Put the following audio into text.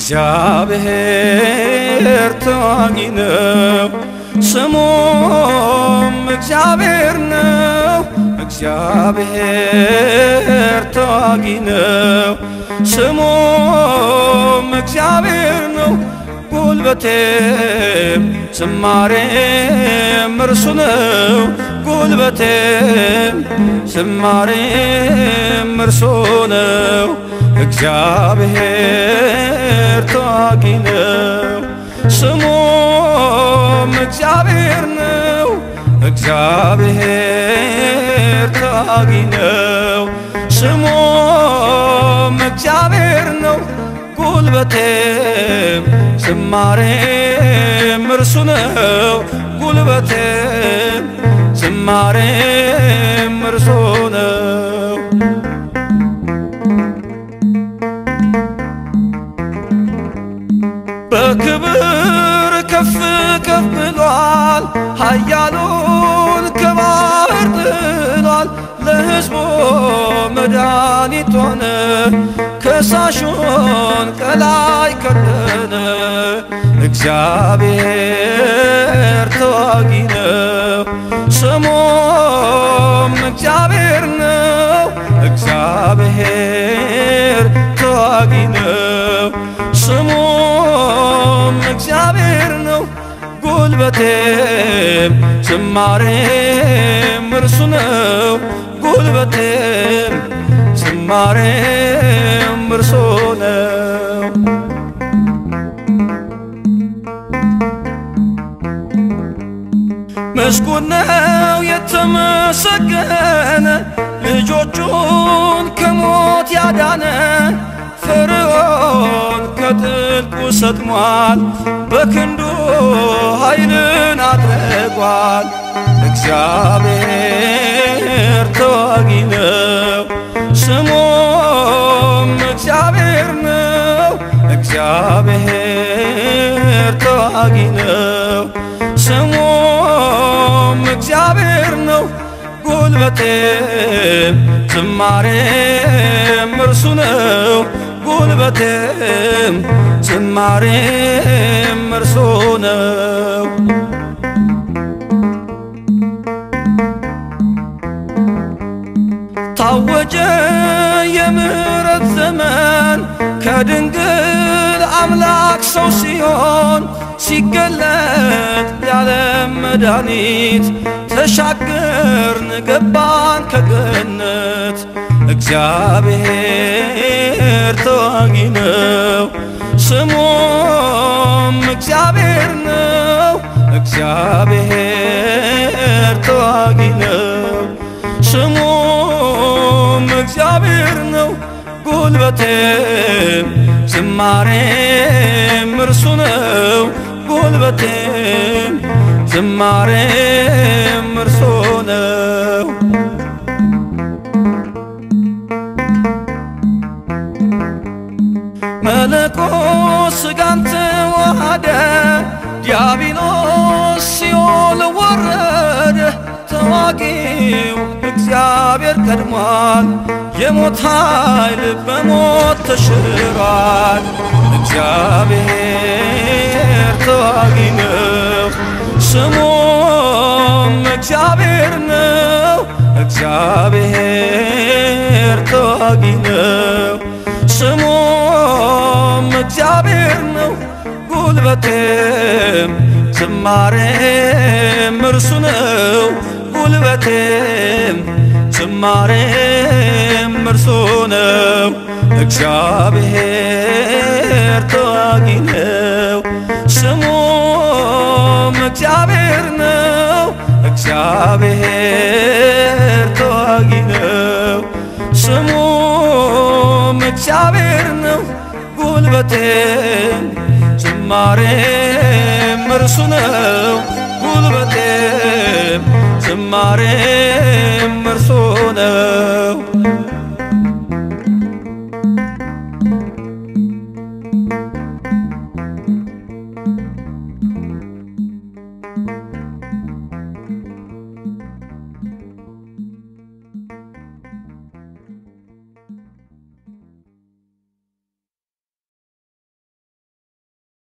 እግዚአብሔር ተዋጊ ነው፣ ስሙም እግዚአብሔር ነው። እግዚአብሔር ተዋጊ ነው፣ ስሙም እግዚአብሔር ነው። ጉልበቴም ዝማሬም እርሱ ነው። ጉልበቴም ዝማሬም እርሱ ነው። እግዚአብሔር ተዋጊ ነው፣ ስሙም እግዚአብሔር ነው። እግዚአብሔር ተዋጊ ነው፣ ስሙም እግዚአብሔር ነው። ጉልበቴም ዝማሬም እርሱ ነው። ጉልበቴም ዝማሬም እርሱ ነው። በክብር ከፍ ከፍ ብሏል፣ ኃያሉን ከባህር ጥሏል። ለሕዝቡ መድኃኒት ሆነ፣ ከሳሹን ከላይ ከደነ። እግዚአብሔር ተዋጊ ነው፣ ስሙም እግዚአብሔር ነው። እግዚአብሔር ተዋጊ ነው፣ ስሙም እግዚአብሔር ነው። ጉልበቴም ዝማሬም እርሱ ነው። ጉልበቴም ዝማሬም እርሱ ነው። ምስጉን ነው የተመሰገነ ልጆቹን ከሞት ያዳነ ፈርዖን ከጥልቁ ሰጥሟል፣ በክንዱ ኃይልን አድርጓል። እግዚአብሔር ተዋጊ ነው፣ ስሙም እግዚአብሔር ነው። እግዚአብሔር ተዋጊ ነው፣ ስሙም እግዚአብሔር ነው። ጉልበቴም ዝማሬም እርሱ ነው። ጉልበቴም ዝማሬም እርሱ ነው። ታወጀ የምሕረት ዘመን ከድንግል አምላክ ሰው ሲሆን ሲገለጥ ያለም መድኃኒት ተሻገርን ገባን ከገነት። እግዚአብሔር ተዋጊ ነው፣ ስሙም እግዚአብሔር ነው። እግዚአብሔር ተዋጊ ነው፣ ስሙም እግዚአብሔር ነው። ጉልበቴም ዝማሬም እርሱ ነው። ጉልበቴም ዝማሬም እርሱ ነው። መለኮት ሥጋን ተዋሃደ፣ ዲያብሎስ ሲኦል ወረደ። ተዋጊው እግዚአብሔር ቀድሟል፣ የሞት ኃይል በሞት ተሽሯል። እግዚአብሔር ተዋጊ ነው፣ ስሙም እግዚአብሔር ነው። እግዚአብሔር ተዋጊ ነው፣ ስሙም እግዚአብሔር ነው። ጉልበቴም ዝማሬም እርሱ ነው። ጉልበቴም ዝማሬም እርሱ ነው። እግዚአብሔር ተዋጊ ነው፣ ስሙም እግዚአብሔር ነው። እግዚአብሔር ተዋጊ ነው፣ ስሙም እግዚአብሔር ነው። ጉልበቴም ዝማሬም እርሱ ነው። ጉልበቴም ዝማሬም እርሱ ነው።